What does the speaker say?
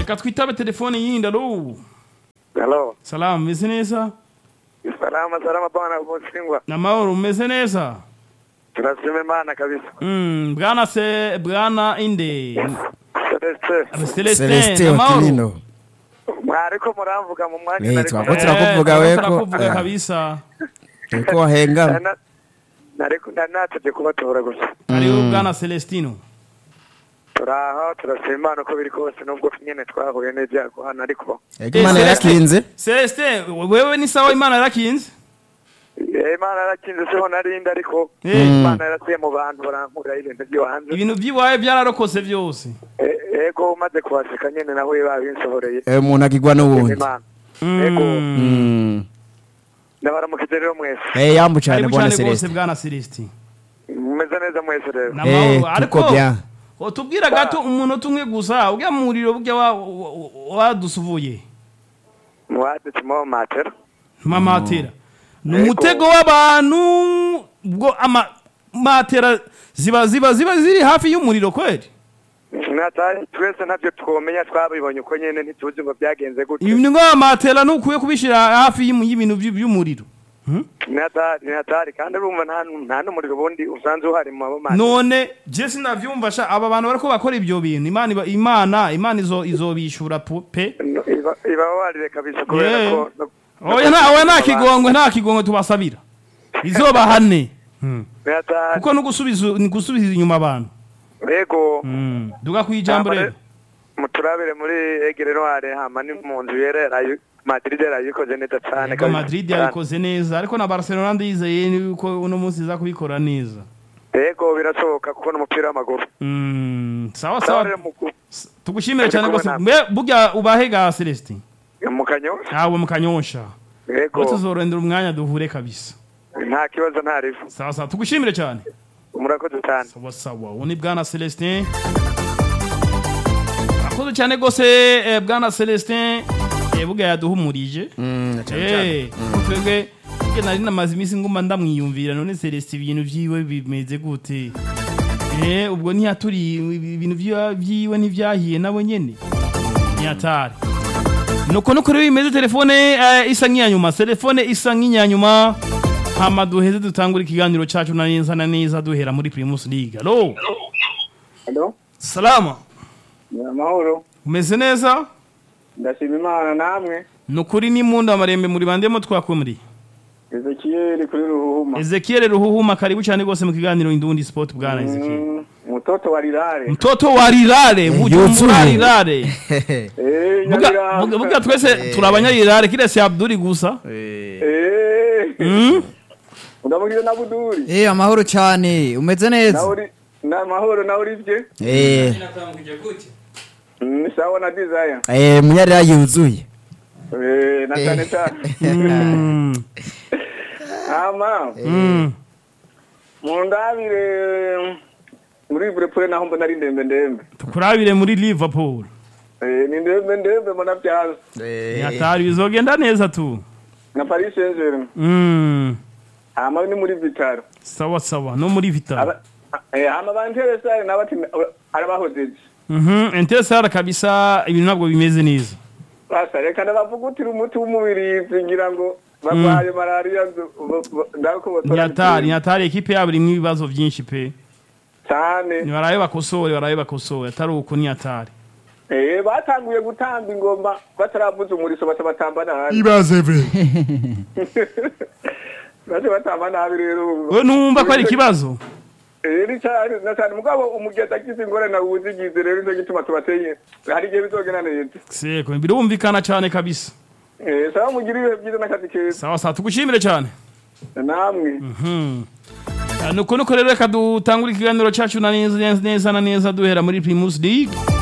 reka twitabe telefone yindi alo Hello. salamu meze neza Salama salama bwana Bosingwa. namahoro umeze neza Turasema Imana kabisa. Mm, bwana se bwana inde Celeste. celestin celestin namahoro otilino Mwariko muramvuga mu mwanya Eh, nariko- twako turakuvuga weko turakuvuga Ah, kabisa turiko wahengama Na- nariko nanateje kubatora gusa. hariho bwana celestino Turaho turasema Imana uko biri kose nubwo nyene twahuye n'ibyago hano ariko ego imana Eh, yarakinze celestin wewe ni sawa imana yarakinze Eh, Imana yarakinze siho narindi ariko Eh. Imana yarasiye mu bantu barankura ibintu byo hanze. ibintu by'iwawe byararokose byose Eh, Ego umaze kuhaseka nyene naho babinsohoreye. Eh, umuntu akigwa n'uwundi Imana. Mm. Ego. Mm. Ndabaramukije rero mwese. Eh, yambu cane karibu bwana cyane rwose celestin bwana celestin Mumeze neza mwese rero. namahoro Eh, ariko tuko bien utubwira gato umunota umwe gusa ujya mu muriro burya wa- wa- wa- wadusuvuye Mwadutse mu matera. mamatera ni Ego. umutego w'abantu ubwo amamatera ziba ziba ziba ziri hafi y'umuriro kweli natari twese ntabyo twomenya twabibonye uko nyene ntituzi ngo byagenze gute ibintu nk'amamatera ntukwiye kubishyira hafi y'im- y'ibintu by- by'umuriro Hmm? natari natari kandi urumva nta nta n'umuriro ubundi usanzwe uhari mu mabomati none je sinavyumva sha aba bantu bariko bakora ibyo bintu imana iba- imana imana izo izobishura pu- pe iba iba warire kabisa kubera Yeah. ko no- oya nta oya nta kigongwe nta kigongwe tubasabira izobahane Hmm. natari kuko no gusubiza ni gusubiza inyuma abantu yego Hmm. duga ku ijambo Hama rero muturabire muri egere noire hama ni mu nzu yera yarayi- Madrid yarayikoze neza cyane Ego Madrid yabikoze neza ariko na Barcelona ndizeye yuko uno munsi iza kubikora neza yego birashoboka kuko n'umupira w'amaguru Mm, sawa Sawa sawa rero mu- tugushimire cyane Turi rwose kumwe mbe burya ubahe ga Celestin mu kanyosha awe mu kanyosha yego ko tuzorondera umwanya duhure kabisa nta kibazo nta rifu sawa sawa tugushimire cyane murakoze cyane sawa sawa uwo ni bwana Celestin akoze cyane rwose eh, bwana Celestin eh, burya yaduhumurije Mm, cane cane. Eh, twebwe twebwe nari namaze iminsi nguma ndamwiyumvira none Celestin ibintu vyiwe bimeze gute eh ubwo ntiyaturi ibintu vyiwe- vyiwe ntivyahiye nabo nyene ntiyatari nuko nuko rero bimeze telefone eh, isa nk'iyanyuma telefone isa nk'iyanyuma hama duheze dutangura ikiganiro cacu na neza na neza duhera muri Primus League alo Hello? salama ni amahoro umeze neza ndashima imana namwe nukuri ni munda marembe muri bandemo twakumuri ezekiyeli kuri ruhuma Ezekiel Ruhuhuma karibu cyane rwose mu kiganiro Indundi Sport bwana Ezekiel Mm, mutoto wa rirare mtoto wa rirare bujumbura yuzuye. rirare Eh, buga Nyabiranga. buga- buga twese turabanyarirare kile si Abduri gusa Eh, Mm? ndamubwira na buduri Eh amahoro cyane umeze nawe neza uri ni amahoro nawe uri bye Eh, Mm, ni sawa na desire eh, munyarira yuzuye Eh, na cyane cyane Mm. ama Mm. mu ndabire muri burepure naho mbona ari ndembe ndembe tukurabire muri Liverpool Eh, ni ndembe ndembe mbona byaza yatari bizogenda neza tu na paris saint germain Mm. hama ni muri vitaro sawa sawa no muri Vital Aba- eh, hama banteresare nabati arabahojeje Mhm interessant kabisa ibintu ntabwo bimeze neza basa reka ndabavugutira umuti w'umubirizi ngira ngo barwaye malariya nyatari nyatari ekipe yabo irimo ibibazo byinshi pe cyane barabe bakosore barabe bakosore atari uko nyatari Eh, batanguye gutamba ingoma bataravuza umuriso baca batamba nabi ibaze be baca batamba nabi rero ubu. we numva ko ari ikibazo Eh, ni cyane na cyane mugabo umugezi agize ingorane awuzigize rero nicyo gituma tubateye hari igihe bizogenda neza seko birumvikana cyane kabisa Eh, sawa mugire ibihe byiza n'akazi keza sawa sawa tugushimire cyane namwe Mhm. Ah, nuko nuko rero reka dutangure ikiganiro cyacu na neza neza na neza duhera muri Primus League